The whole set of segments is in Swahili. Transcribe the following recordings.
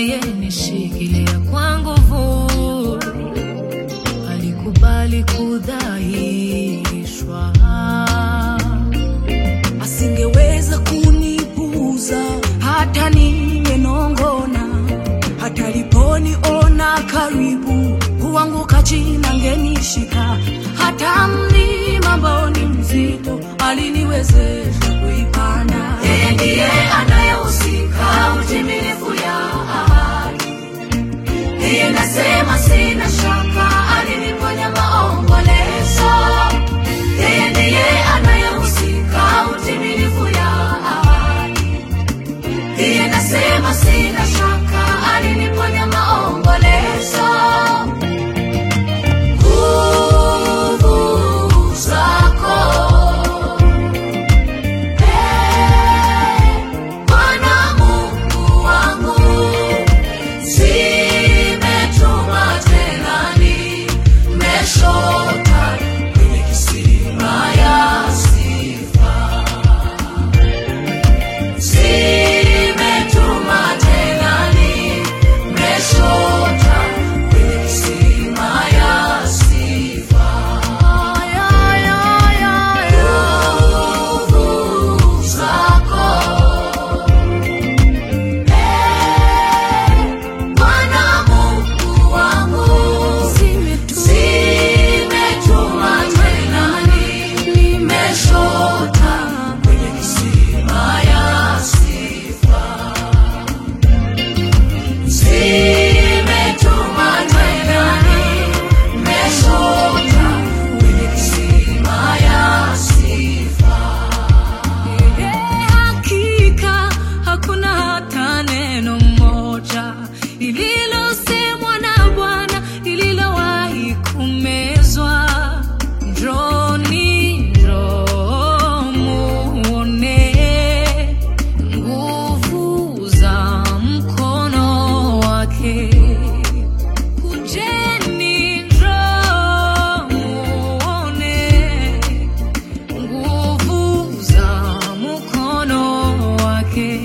anayenishikilia kwa nguvu, alikubali kudhaishwa, asingeweza kunipuuza hata nimenongona, hata liponiona karibu kuanguka chini angenishika, hata mlima ambao ni mzito aliniwezesha kuipanda. yeye ndiye anayehusika utimilifu ya ahadi. Yeye nasema sina shaka, aliniponya maombolezo. Yeye ndiye anayehusika utimilifu ya ahadi. Yeye nasema sina shaka, aliniponya maombolezo. Nguvu zako Bwana Mungu wangu, zimetuma tena nimeshota kwenye kisima ya sifa. Zimetuma tena nimeshota kwenye kisima ya sifa. Nguvu zako Bwana Mungu wangu, zimetuma tena nimeshota kwenye kisima ya sifa. Zimetuma tena nimeshota kwenye kisima ya sifa. Hakika hakuna hata neno moja lililosemwa na Bwana lililowahi kumezwa. Njoni, njoo muone nguvu za mkono wake. Kujeni, njoo muone nguvu za mkono wake.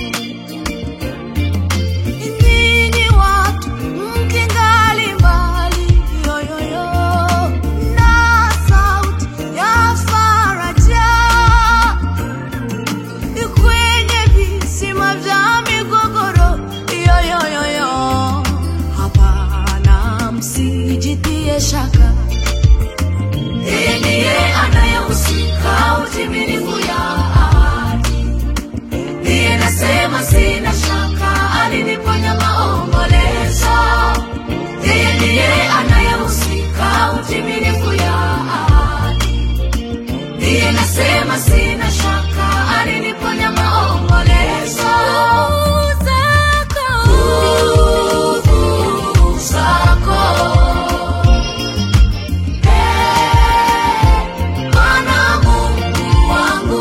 Ninyi watu mkingali mbali, yoyoyo, na sauti ya faraja kwenye visima vya migogoro, yoyoyoyo, hapana, msijitie shaka. Yeye ndiye anayehusika utimilifu ya ahadi. Ndiye nasema sina shaka, aliniponya maombolezo. Yeye ndiye anayehusika utimilifu ya ahadi. Ndiye nasema sina shaka, aliniponya maombolezo. Nguvu zako Bwana Mungu wangu,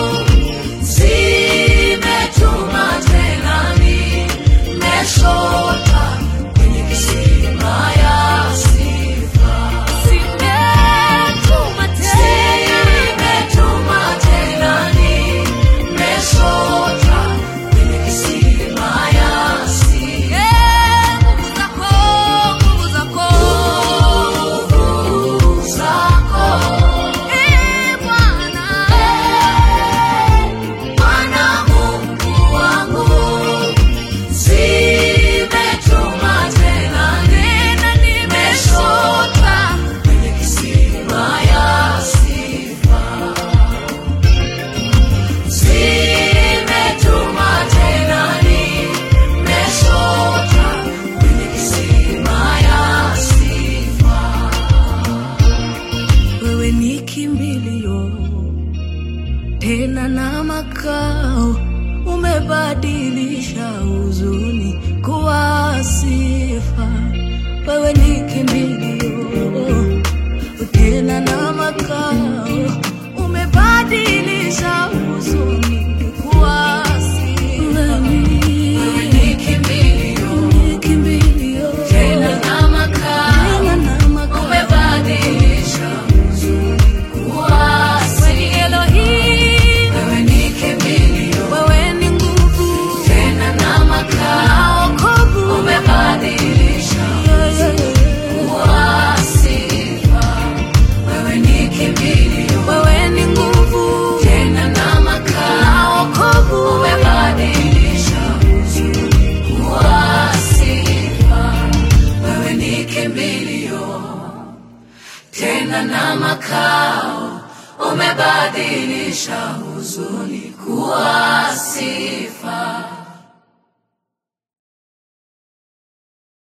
zimetuma tena nimeshota kwenye kisima ya sifa. Zimetuma Zimetuma tena nimeshota kwenye kisima ya sifa. nguvu zako, nguvu zako. Nguvu zako Ee Bwana, Bwana Mungu wangu, zimetuma tena nimeshota kwenye kisima ya sifa. Zimetuma tena nimeshota kwenye kisima ya sifa. wewe ni kimbilio tena na makao, umebadilisha huzuni kuwa sifa. Wewe ni kimbilio tena na makao, umebadilisha huzuni kuwa sifa. Wewe ni kimbilio, Ni kimbilio tena na makao, tena na makao. umebadilisha huzuni kuwa Wewe ni sifa. Elohim, Wewe ni kimbilio, wewe ni nguvu tena na makao, naokoa tena na makao umebadilisha huzuni kuwa sifa